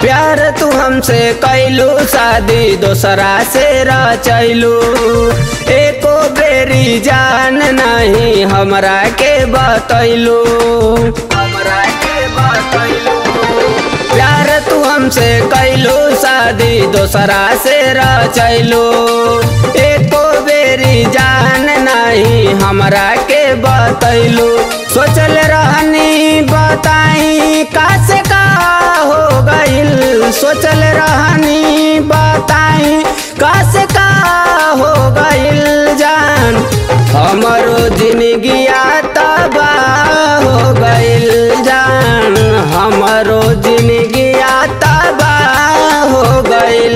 प्यार तू हमसे कैलू शादी दोसरा से रचैलू एको बेरी जान नहीं हमरा के बतैलू हमरा के बतैलू प्यार तू हमसे कैलू शादी दोसरा से रचैलू एको बेरी जान नहीं हमरा के बतैलू सोचल रहनी बताई का से का हो गइल सोचल रहनी बताई का से का हो गइल जान हमरो जिंदगिया तबाह हो गइल जान हमरो जिंदगिया तबाह हो गइल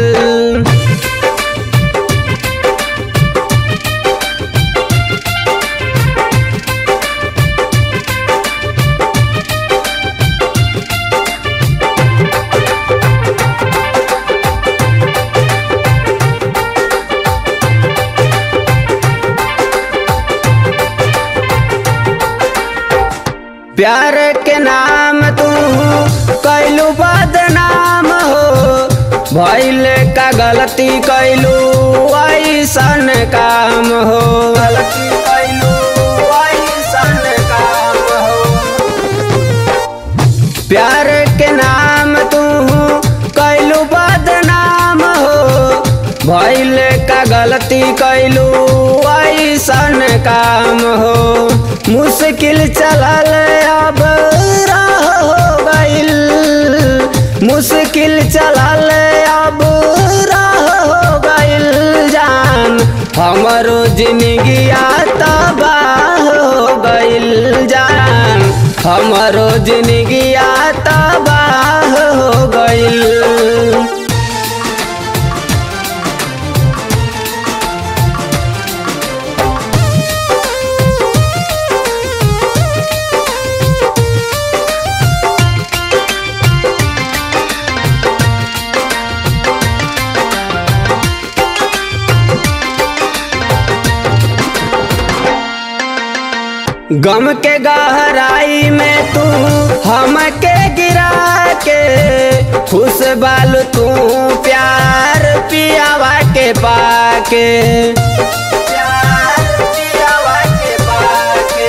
प्यार के नाम तू कैलू बदनाम हो भैल का गलती कैलू ऐसन काम हो गलती कैलू ऐसन काम हो प्यार के नाम तू कैलू बदनाम हो भैल का गलती कैलू ऐसन काम हो मुश्किल चलल अब राह हो गइल मुश्किल चलल अब राह हो गइल जान हमरो जिंदगिया तबाह हो गइल जान हमरो जिंदगिया तबाह हो गइल गम के गहराई में तू हमके गिरा के खुश बाल तू प्यार पियावा के पाके प्यार पियावा के पाके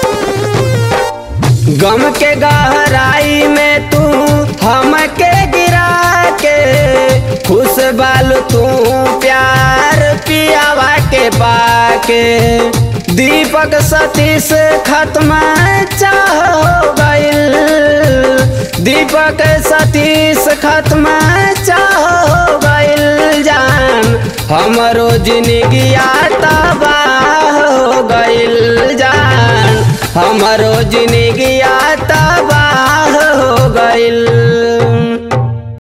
गम के गहराई में तू हमके गिरा के खुश बाल तू प्यार पियावा के पाके दीपक सतीश खत्म चाह हो गइल दीपक सतीश खत्म चाह हो गइल जान हमरो जिंदगिया तबाह हो गइल जान हमरो जिंदगिया तबाह हो गइल